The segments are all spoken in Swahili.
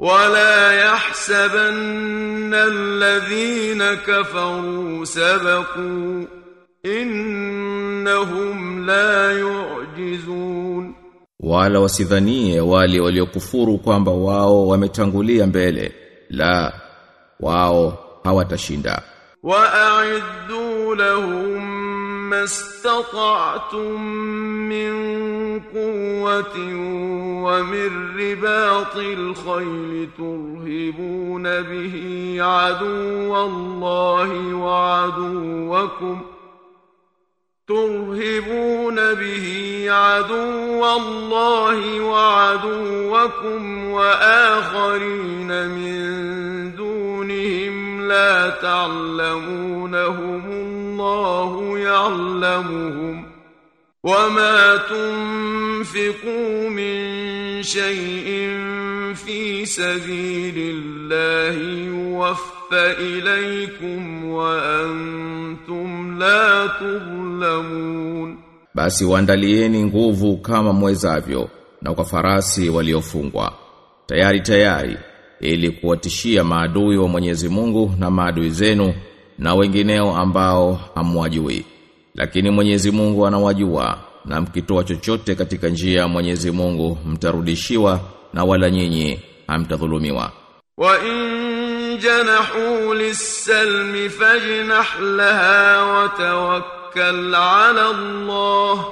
ولا يحسبن الذين كفروا سبقوا إنهم لا يعجزون wala wasidhanie wale waliokufuru kwamba wao wametangulia mbele la wao hawatashinda وأعدوا لهم ما استطعتم من قوة ومن رباط الخيل ترهبون به عدو الله وعدوكم ترهبون به عدو الله وعدوكم وآخرين من دونهم لا تعلمونهم الله يعلمهم وما تنفقوا من شيء في سبيل الله يوفى إليكم وأنتم لا تظلمون basi waandalieni nguvu kama mwezavyo na kwa farasi waliofungwa tayari tayari ili kuwatishia maadui wa Mwenyezi Mungu na maadui zenu na wengineo ambao hamwajui lakini Mwenyezi Mungu anawajua na mkitoa chochote katika njia ya Mwenyezi Mungu mtarudishiwa na wala nyinyi hamtadhulumiwa وإن جنحوا للسلم فاجنح لها وتوكل على الله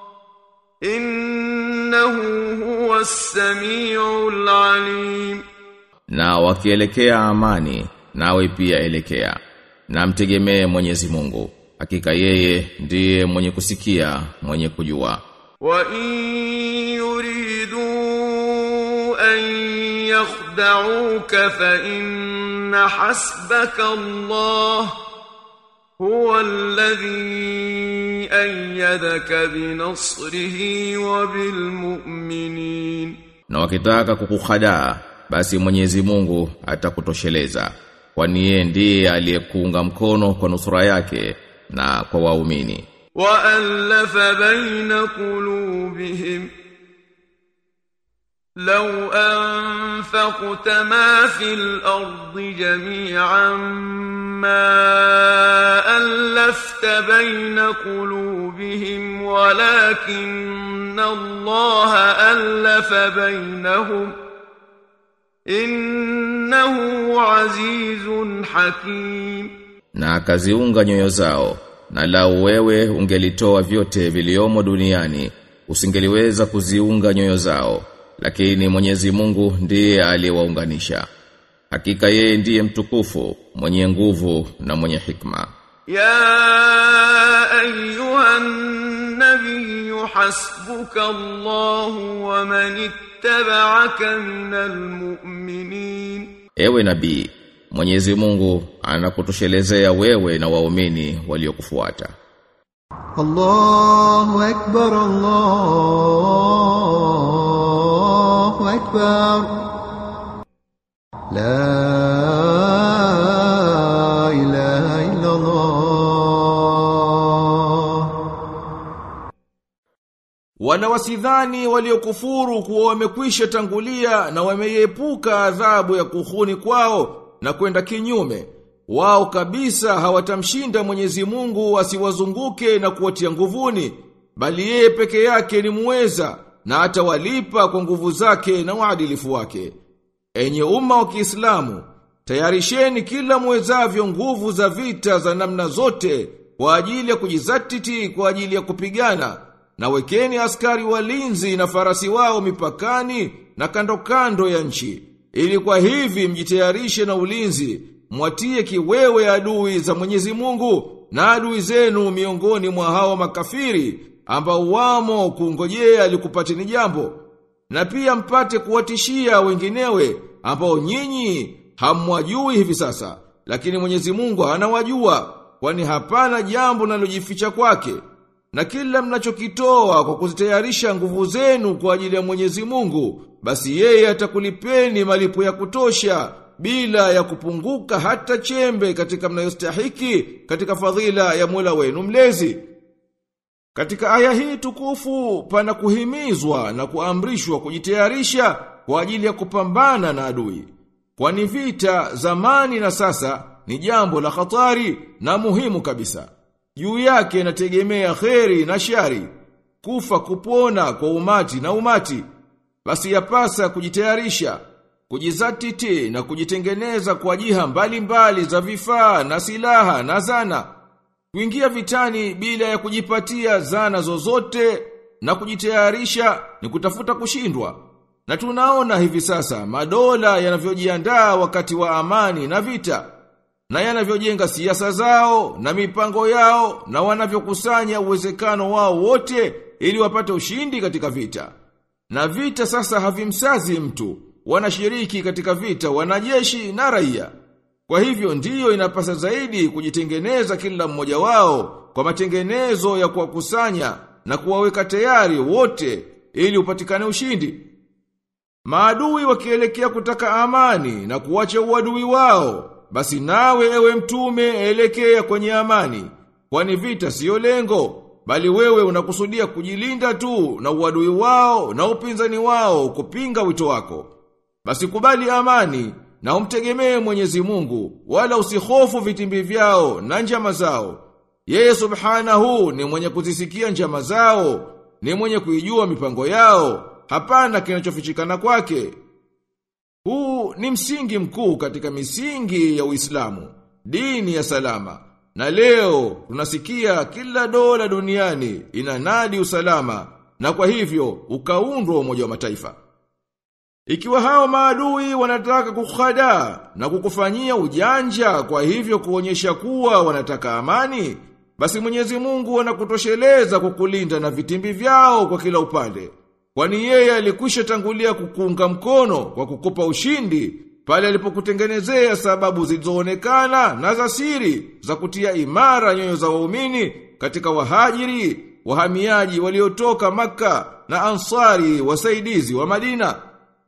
إنه هو السميع العليم na wakielekea amani nawe pia elekea na mtegemee Mwenyezi Mungu hakika yeye ndiye mwenye kusikia mwenye kujua وإن يريدوا أن يخدعوك فإن حسبك الله هو الذي أيدك بنصره وبالمؤمنين na wakitaka kukuhadaa basi Mwenyezi Mungu atakutosheleza kwani yeye ndiye aliyekuunga mkono kwa nusura yake na kwa waumini وألف بين قلوبهم لو أنفقت ما في الأرض جميعا ما ألفت بين قلوبهم ولكن الله ألف بينهم إنه عزيز حكيم na akaziunga nyoyo zao na lau wewe ungelitoa vyote viliomo duniani usingeliweza kuziunga nyoyo zao lakini Mwenyezi Mungu ndiye aliyewaunganisha hakika yeye ndiye mtukufu mwenye nguvu na mwenye hikma يا أيها النبي حسبك الله ومن اتبعك من المؤمنين ewe nabii Mwenyezi Mungu anakutoshelezea wewe na waumini waliokufuata الله أكبر الله أكبر لا إله إلا الله Wana wasidhani waliokufuru kuwa wamekwisha tangulia na wameiepuka adhabu ya kuhuni kwao na kwenda kinyume. Wao kabisa hawatamshinda Mwenyezi Mungu asiwazunguke na kuwatia nguvuni, bali yeye peke yake ni muweza na atawalipa kwa nguvu zake na uadilifu wake. Enye umma wa Kiislamu, tayarisheni kila muwezavyo nguvu za vita za namna zote kwa ajili ya kujizatiti kwa ajili ya kupigana na wekeni askari walinzi na farasi wao mipakani na kando kando ya nchi ili kwa hivi mjitayarishe na ulinzi mwatie kiwewe adui za Mwenyezi Mungu na adui zenu miongoni mwa hao makafiri ambao wamo kungojea alikupateni jambo na pia mpate kuwatishia wenginewe ambao nyinyi hamwajui hivi sasa lakini Mwenyezi Mungu anawajua kwani hapana jambo linalojificha kwake na kila mnachokitoa kwa kuzitayarisha nguvu zenu kwa ajili ya Mwenyezi Mungu basi yeye atakulipeni malipo ya kutosha bila ya kupunguka hata chembe katika mnayostahiki katika fadhila ya Mola wenu mlezi Katika aya hii tukufu pana kuhimizwa na kuamrishwa kujitayarisha kwa ajili ya kupambana na adui. Kwani vita zamani na sasa ni jambo la hatari na muhimu kabisa. Juu yake inategemea kheri na shari, kufa kupona kwa umati na umati. Basi yapasa kujitayarisha, kujizatiti na kujitengeneza kwa jiha mbalimbali za vifaa na silaha na zana. Kuingia vitani bila ya kujipatia zana zozote na kujitayarisha ni kutafuta kushindwa. Na tunaona hivi sasa madola yanavyojiandaa wakati wa amani na vita na yanavyojenga siasa zao na mipango yao na wanavyokusanya uwezekano wao wote ili wapate ushindi katika vita. Na vita sasa havimsazi mtu, wanashiriki katika vita wanajeshi na raia. Kwa hivyo ndiyo inapasa zaidi kujitengeneza kila mmoja wao kwa matengenezo ya kuwakusanya na kuwaweka tayari wote ili upatikane ushindi. Maadui wakielekea kutaka amani na kuwacha uadui wao, basi nawe ewe mtume elekea kwenye amani, kwani vita siyo lengo, bali wewe unakusudia kujilinda tu na uadui wao na upinzani wao kupinga wito wako. Basi kubali amani na umtegemee Mwenyezi Mungu, wala usihofu vitimbi vyao na njama zao. Yeye subhanahu ni mwenye kuzisikia njama zao, ni mwenye kuijua mipango yao, hapana kinachofichikana kwake. Huu ni msingi mkuu katika misingi ya Uislamu, dini ya salama. Na leo tunasikia kila dola duniani inanadi usalama na kwa hivyo ukaundwa umoja wa mataifa. Ikiwa hao maadui wanataka kukhada na kukufanyia ujanja kwa hivyo kuonyesha kuwa wanataka amani, basi Mwenyezi Mungu anakutosheleza kukulinda na vitimbi vyao kwa kila upande. Kwani yeye alikwisha tangulia kukuunga mkono kwa kukupa ushindi pale alipokutengenezea sababu zilizoonekana na za siri za kutia imara nyoyo za waumini katika wahajiri, wahamiaji waliotoka maka na ansari wasaidizi wa Madina.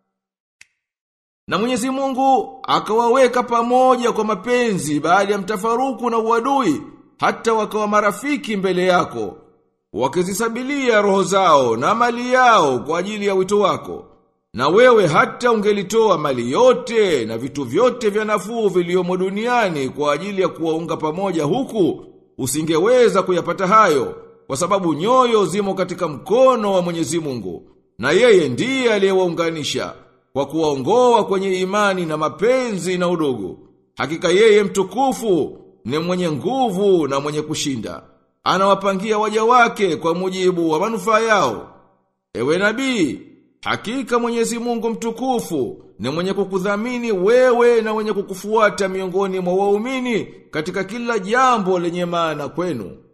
Na Mwenyezi Mungu akawaweka pamoja kwa mapenzi baada ya mtafaruku na uadui hata wakawa marafiki mbele yako wakizisabilia roho zao na mali yao kwa ajili ya wito wako. Na wewe hata ungelitoa mali yote na vitu vyote vya nafuu viliomo duniani kwa ajili ya kuwaunga pamoja huku, usingeweza kuyapata hayo, kwa sababu nyoyo zimo katika mkono wa Mwenyezi Mungu, na yeye ndiye aliyewaunganisha kwa kuwaongoa kwenye imani na mapenzi na udugu. Hakika yeye mtukufu ni mwenye nguvu na mwenye kushinda. Anawapangia waja wake kwa mujibu wa manufaa yao. Ewe nabii, hakika Mwenyezi Mungu mtukufu ni mwenye kukudhamini wewe na mwenye kukufuata miongoni mwa waumini katika kila jambo lenye maana kwenu.